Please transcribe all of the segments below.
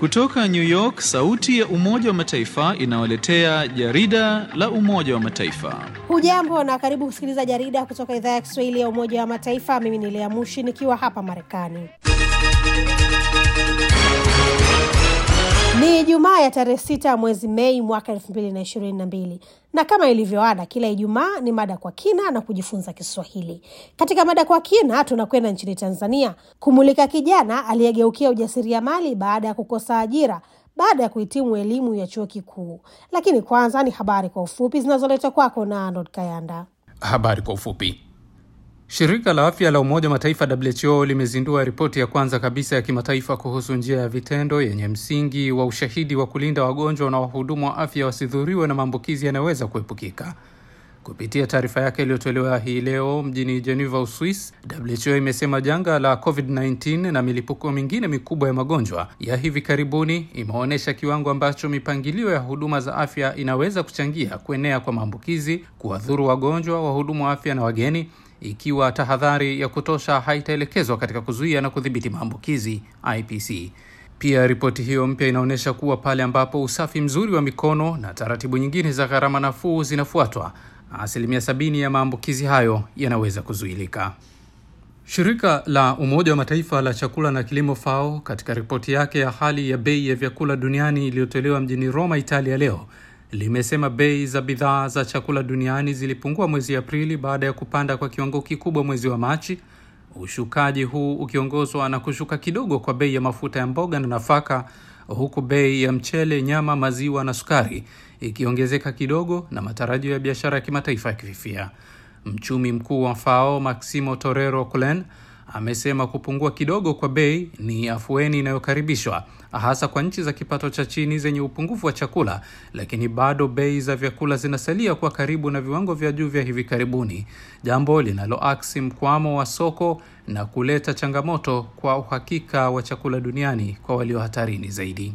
Kutoka New York, sauti ya Umoja wa Mataifa inawaletea jarida la Umoja wa Mataifa. Hujambo na karibu kusikiliza jarida kutoka idhaa ya Kiswahili ya Umoja wa Mataifa. Mimi ni Lea Mushi nikiwa hapa Marekani. Ni Ijumaa ya tarehe sita mwezi Mei mwaka elfu mbili na ishirini na mbili na kama ilivyoada kila Ijumaa ni mada kwa kina na kujifunza Kiswahili. Katika mada kwa kina, tunakwenda nchini Tanzania kumulika kijana aliyegeukia ujasiriamali baada ya kukosa ajira baada ya kuhitimu elimu ya chuo kikuu. Lakini kwanza ni habari kwa ufupi zinazoletwa kwako na Arnold Kayanda. Habari kwa ufupi. Shirika la afya la Umoja wa Mataifa WHO limezindua ripoti ya kwanza kabisa ya kimataifa kuhusu njia ya vitendo yenye msingi wa ushahidi wa kulinda wagonjwa na wahudumu wa afya wasidhuriwe na maambukizi yanayoweza kuepukika. Kupitia taarifa yake iliyotolewa hii leo mjini Geneva, Uswis, WHO imesema janga la COVID-19 na milipuko mingine mikubwa ya magonjwa ya hivi karibuni imeonyesha kiwango ambacho mipangilio ya huduma za afya inaweza kuchangia kuenea kwa maambukizi, kuwadhuru wagonjwa, wahudumu wa afya na wageni ikiwa tahadhari ya kutosha haitaelekezwa katika kuzuia na kudhibiti maambukizi IPC. Pia ripoti hiyo mpya inaonyesha kuwa pale ambapo usafi mzuri wa mikono na taratibu nyingine za gharama nafuu zinafuatwa, asilimia sabini ya maambukizi hayo yanaweza kuzuilika. Shirika la Umoja wa Mataifa la chakula na kilimo FAO katika ripoti yake ya hali ya bei ya vyakula duniani iliyotolewa mjini Roma, Italia leo limesema bei za bidhaa za chakula duniani zilipungua mwezi Aprili baada ya kupanda kwa kiwango kikubwa mwezi wa Machi, ushukaji huu ukiongozwa na kushuka kidogo kwa bei ya mafuta ya mboga na nafaka, huku bei ya mchele, nyama, maziwa na sukari ikiongezeka kidogo na matarajio ya biashara ya kimataifa yakififia. Mchumi mkuu wa FAO Maximo Torero Culen amesema kupungua kidogo kwa bei ni afueni inayokaribishwa hasa kwa nchi za kipato cha chini zenye upungufu wa chakula, lakini bado bei za vyakula zinasalia kuwa karibu na viwango vya juu vya hivi karibuni, jambo linaloaksi mkwamo wa soko na kuleta changamoto kwa uhakika wa chakula duniani kwa walio hatarini zaidi.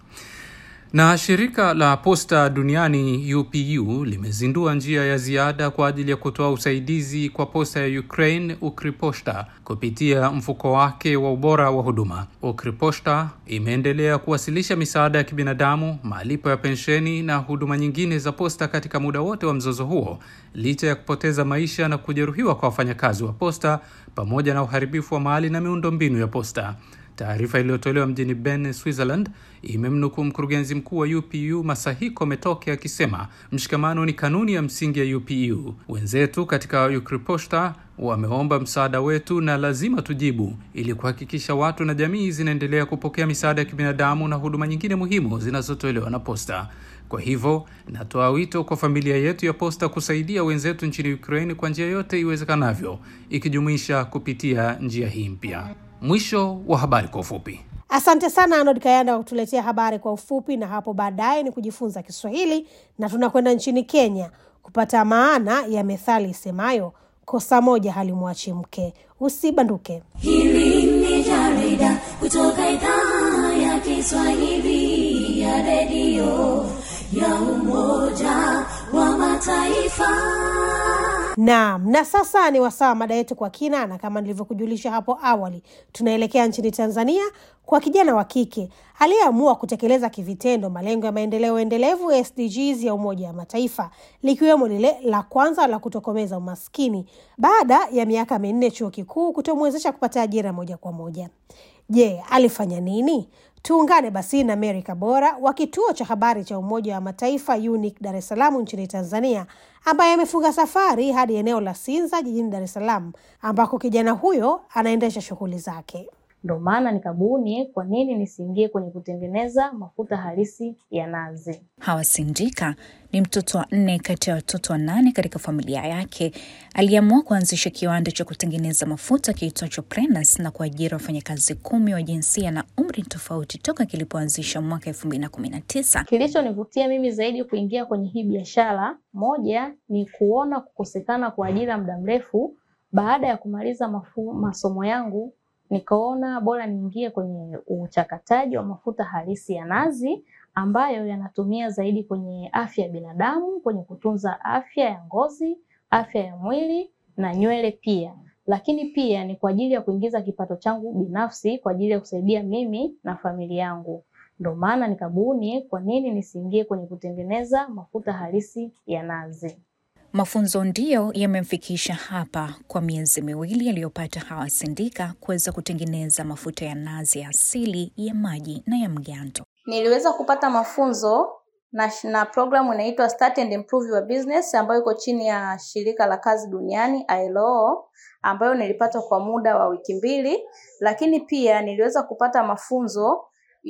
Na shirika la posta duniani UPU limezindua njia ya ziada kwa ajili ya kutoa usaidizi kwa posta ya Ukraine Ukriposhta kupitia mfuko wake wa ubora wa huduma. Ukriposhta imeendelea kuwasilisha misaada ya kibinadamu, malipo ya pensheni na huduma nyingine za posta katika muda wote wa mzozo huo, licha ya kupoteza maisha na kujeruhiwa kwa wafanyakazi wa posta pamoja na uharibifu wa mali na miundombinu ya posta. Taarifa iliyotolewa mjini Bern, Switzerland, imemnukuu mkurugenzi mkuu wa UPU Masahiko Metoke akisema mshikamano ni kanuni ya msingi ya UPU. Wenzetu katika Ukriposhta wameomba msaada wetu na lazima tujibu, ili kuhakikisha watu na jamii zinaendelea kupokea misaada ya kibinadamu na huduma nyingine muhimu zinazotolewa na posta. Kwa hivyo natoa wito kwa familia yetu ya posta kusaidia wenzetu nchini Ukraine kwa njia yote iwezekanavyo, ikijumuisha kupitia njia hii mpya. Mwisho wa habari kwa ufupi. Asante sana Arnold Kayanda kwa kutuletea habari kwa ufupi, na hapo baadaye ni kujifunza Kiswahili na tunakwenda nchini Kenya kupata maana ya methali isemayo kosa moja halimwachi mke. Usibanduke. Hili ni jarida kutoka idhaa ya Kiswahili ya redio ya Umoja wa Mataifa. Naam, na sasa ni wasaa mada yetu kwa kina, na kama nilivyokujulisha hapo awali, tunaelekea nchini Tanzania kwa kijana wa kike aliyeamua kutekeleza kivitendo malengo ya maendeleo endelevu SDGs ya Umoja wa Mataifa, likiwemo lile la kwanza la kutokomeza umaskini baada ya miaka minne chuo kikuu kutomwezesha kupata ajira moja kwa moja. Je, alifanya nini? Tuungane basi na Mary Kabora wa kituo cha habari cha Umoja wa Mataifa UNIC Dar es Salaam nchini Tanzania, ambaye amefunga safari hadi eneo la Sinza jijini Dar es Salaam, ambako kijana huyo anaendesha shughuli zake. Ndo maana nikabuni kwa nini nisiingie kwenye kutengeneza mafuta halisi ya nazi. Hawa Sindika ni mtoto wa nne kati ya watoto wanane katika familia yake. Aliamua kuanzisha kiwanda cha kutengeneza mafuta kiitwacho Prenas na kuajiri wafanyakazi kumi wa jinsia na umri tofauti toka kilipoanzisha mwaka elfu mbili na kumi na tisa. Kilichonivutia mimi zaidi kuingia kwenye hii biashara, moja ni kuona kukosekana kwa ajira muda mrefu. Baada ya kumaliza mafu, masomo yangu nikaona bora niingie kwenye uchakataji wa mafuta halisi ya nazi ambayo yanatumia zaidi kwenye afya ya binadamu, kwenye kutunza afya ya ngozi, afya ya mwili na nywele pia. Lakini pia ni kwa ajili ya kuingiza kipato changu binafsi kwa ajili ya kusaidia mimi na familia yangu. Ndo maana nikabuni kwa nini nisiingie kwenye kutengeneza mafuta halisi ya nazi. Mafunzo ndiyo yamemfikisha hapa kwa miezi miwili aliyopata Hawa Sindika kuweza kutengeneza mafuta ya nazi ya asili ya maji na ya mgando. Niliweza kupata mafunzo na, na programu inaitwa Start and Improve Your Business ambayo iko chini ya shirika la kazi duniani ILO, ambayo nilipata kwa muda wa wiki mbili, lakini pia niliweza kupata mafunzo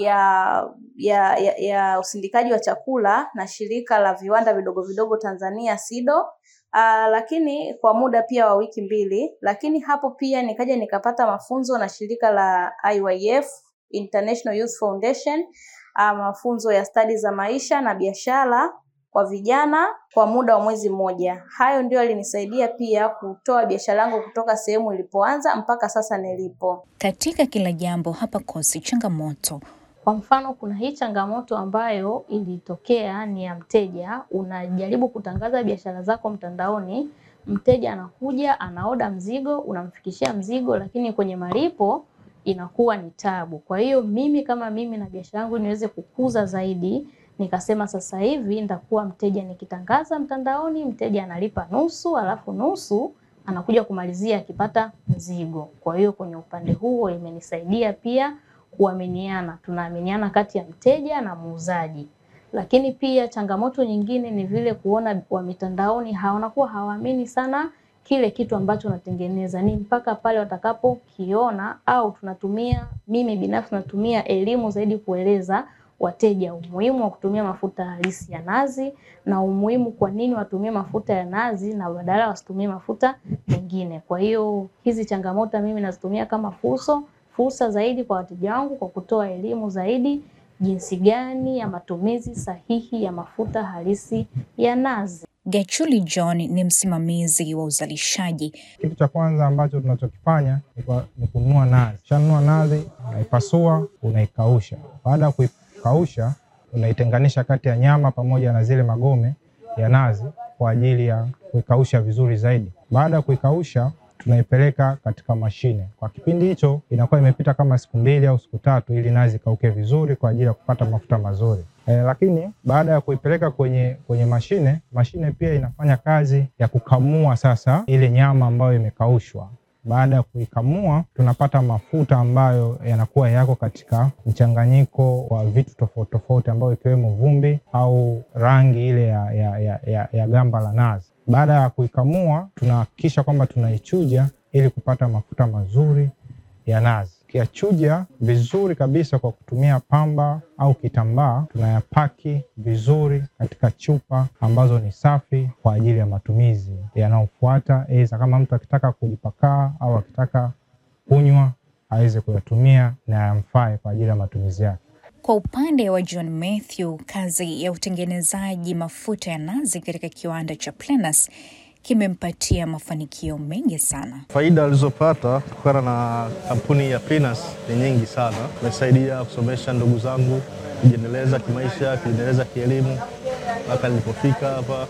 ya ya, ya, ya usindikaji wa chakula na shirika la viwanda vidogo vidogo Tanzania SIDO. Uh, lakini kwa muda pia wa wiki mbili, lakini hapo pia nikaja nikapata mafunzo na shirika la IYF International Youth Foundation uh, mafunzo ya stadi za maisha na biashara kwa vijana kwa muda wa mwezi mmoja. Hayo ndio yalinisaidia pia kutoa biashara yangu kutoka sehemu ilipoanza mpaka sasa nilipo. Katika kila jambo hapakosi changamoto. Kwa mfano, kuna hii changamoto ambayo ilitokea ni ya mteja, unajaribu kutangaza biashara zako mtandaoni, mteja anakuja anaoda mzigo, unamfikishia mzigo, lakini kwenye malipo inakuwa ni tabu. Kwa hiyo mimi kama mimi na biashara yangu niweze kukuza zaidi, nikasema sasa hivi nitakuwa mteja nikitangaza mtandaoni, mteja analipa nusu, alafu nusu anakuja kumalizia akipata mzigo. Kwa hiyo kwenye upande huo imenisaidia pia kuaminiana, tunaaminiana kati ya mteja na muuzaji. Lakini pia changamoto nyingine ni vile kuona wa mitandaoni hawanakuwa hawaamini sana kile kitu ambacho unatengeneza, ni mpaka pale watakapokiona, au tunatumia, mimi binafsi natumia elimu zaidi kueleza wateja umuhimu wa kutumia mafuta halisi ya nazi na umuhimu kwa nini watumie mafuta ya nazi na badala wasitumie mafuta mengine. Kwa hiyo hizi changamoto mimi nazitumia kama fursa fursa zaidi kwa wateja wangu kwa kutoa elimu zaidi jinsi gani ya matumizi sahihi ya mafuta halisi ya nazi. Gachuli John ni msimamizi wa uzalishaji. Kitu cha kwanza ambacho tunachokifanya ni kwa- ni kununua nazi. Ukishanunua nazi, unaipasua, unaikausha. Baada ya kuikausha, unaitenganisha kati ya nyama pamoja na zile magome ya nazi kwa ajili ya kuikausha vizuri zaidi. Baada ya kuikausha, tunaipeleka katika mashine. Kwa kipindi hicho inakuwa imepita kama siku mbili au siku tatu, ili nazi ikauke vizuri kwa ajili ya kupata mafuta mazuri. E, lakini baada ya kuipeleka kwenye kwenye mashine, mashine pia inafanya kazi ya kukamua sasa ile nyama ambayo imekaushwa. Baada ya kuikamua, tunapata mafuta ambayo yanakuwa yako katika mchanganyiko wa vitu tofauti tofauti, ambayo ikiwemo vumbi au rangi ile ya, ya, ya, ya, ya gamba la nazi. Baada ya kuikamua, tunahakikisha kwamba tunaichuja ili kupata mafuta mazuri ya nazi. Tukiyachuja vizuri kabisa kwa kutumia pamba au kitambaa, tunayapaki vizuri katika chupa ambazo ni safi kwa ajili ya matumizi yanayofuata, aidha kama mtu akitaka kujipakaa au akitaka kunywa aweze kuyatumia na yamfae kwa ajili ya matumizi yake. Kwa upande wa John Mathew, kazi ya utengenezaji mafuta ya nazi katika kiwanda cha Plenus kimempatia mafanikio mengi sana. Faida alizopata kutokana na kampuni ya Plenus ni nyingi sana. Imesaidia kusomesha ndugu zangu kujiendeleza kimaisha, kujiendeleza kielimu mpaka nilipofika hapa.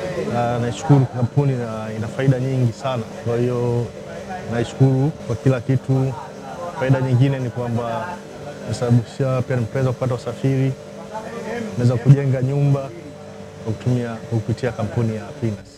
Na naishukuru kampuni na ina faida nyingi sana, kwa hiyo naishukuru kwa kila kitu. Faida nyingine ni kwamba imesababisha pia nimeweza kupata usafiri, naweza kujenga nyumba kwa kutumia kwa kupitia kampuni ya Plenus.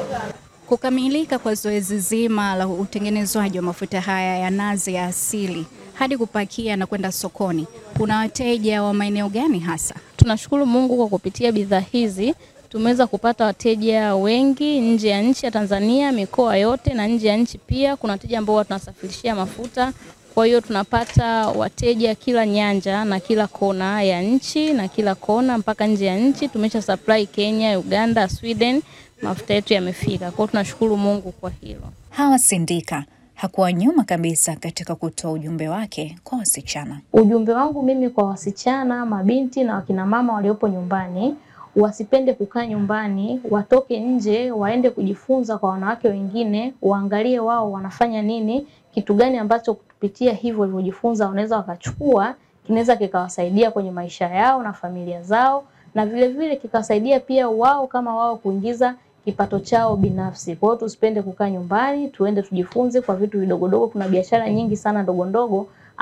Kukamilika kwa zoezi zima la utengenezwaji wa mafuta haya ya nazi ya asili hadi kupakia na kwenda sokoni, kuna wateja wa maeneo gani hasa? Tunashukuru Mungu kwa kupitia bidhaa hizi tumeweza kupata wateja wengi nje ya nchi ya Tanzania, mikoa yote na nje ya nchi pia. Kuna wateja ambao huwa tunasafirishia mafuta, kwa hiyo tunapata wateja kila nyanja na kila kona ya nchi na kila kona mpaka nje ya nchi. Tumesha supply Kenya, Uganda, Sweden, mafuta yetu yamefika. Kwa hiyo tunashukuru Mungu kwa hilo. Hawa Sindika hakuwa nyuma kabisa katika kutoa ujumbe wake kwa wasichana. Ujumbe wangu mimi kwa wasichana, mabinti na wakina mama waliopo nyumbani, wasipende kukaa nyumbani, watoke nje, waende kujifunza kwa wanawake wengine, waangalie wao wanafanya nini, kitu gani ambacho kupitia hivyo walivyojifunza wanaweza wakachukua, kinaweza kikawasaidia kwenye maisha yao na familia zao, na vile vile kikawasaidia pia wao kama wao kuingiza kipato chao binafsi. Kwa hiyo tusipende kukaa nyumbani, tuende tujifunze kwa vitu vidogodogo. Kuna biashara nyingi sana ndogo ndogo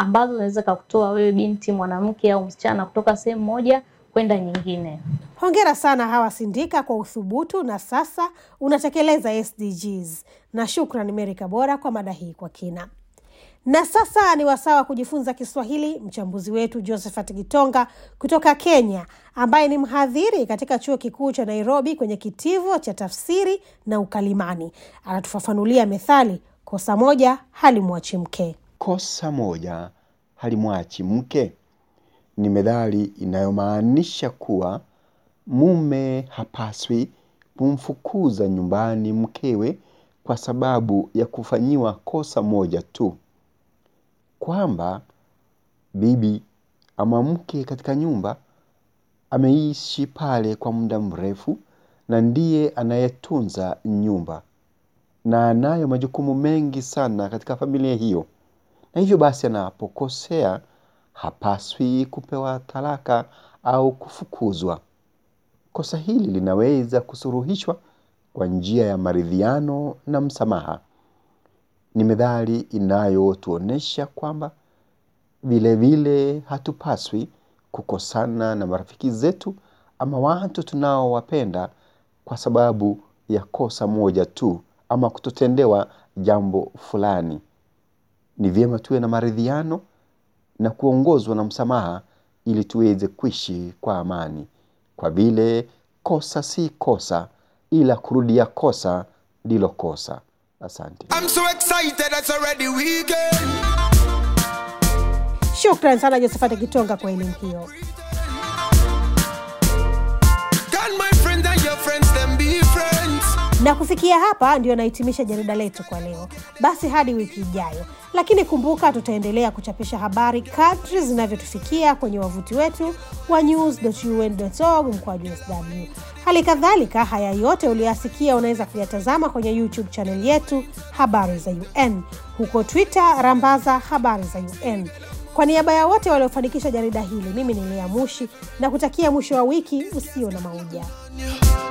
ambazo zinaweza kukutoa wewe binti mwanamke au msichana kutoka sehemu moja kwenda nyingine. Hongera sana Hawa Sindika kwa uthubutu na sasa unatekeleza SDGs, na shukran Meri Kabora kwa mada hii kwa kina. Na sasa ni wasaa wa kujifunza Kiswahili. Mchambuzi wetu Josephat Gitonga kutoka Kenya, ambaye ni mhadhiri katika chuo kikuu cha Nairobi kwenye kitivo cha tafsiri na ukalimani, anatufafanulia methali kosa moja halimwachi mke. Kosa moja halimwachi mke ni methali inayomaanisha kuwa mume hapaswi kumfukuza nyumbani mkewe kwa sababu ya kufanyiwa kosa moja tu, kwamba bibi ama mke katika nyumba ameishi pale kwa muda mrefu na ndiye anayetunza nyumba na anayo majukumu mengi sana katika familia hiyo, na hivyo basi anapokosea hapaswi kupewa talaka au kufukuzwa. Kosa hili linaweza kusuruhishwa kwa njia ya maridhiano na msamaha. Ni methali inayotuonyesha kwamba vilevile hatupaswi kukosana na marafiki zetu ama watu tunaowapenda kwa sababu ya kosa moja tu ama kutotendewa jambo fulani. Ni vyema tuwe na maridhiano na kuongozwa na msamaha ili tuweze kuishi kwa amani, kwa vile kosa si kosa, ila kurudia kosa ndilo kosa. Asante. I'm so excited, it's already weekend. Shukran sana Josephat Kitonga kwa elimu hiyo. Can my friends and your friends them be friends? Na kufikia hapa ndio nahitimisha jarida letu kwa leo. Basi hadi wiki ijayo, lakini kumbuka, tutaendelea kuchapisha habari kadri zinavyotufikia kwenye wavuti wetu wa news.un.org mkwaju sw. Hali kadhalika, haya yote uliyoyasikia unaweza kuyatazama kwenye YouTube chaneli yetu habari za UN, huko Twitter rambaza habari za UN. Kwa niaba ya wote waliofanikisha jarida hili, mimi ni Lea Mushi na kutakia mwisho wa wiki usio na mauja.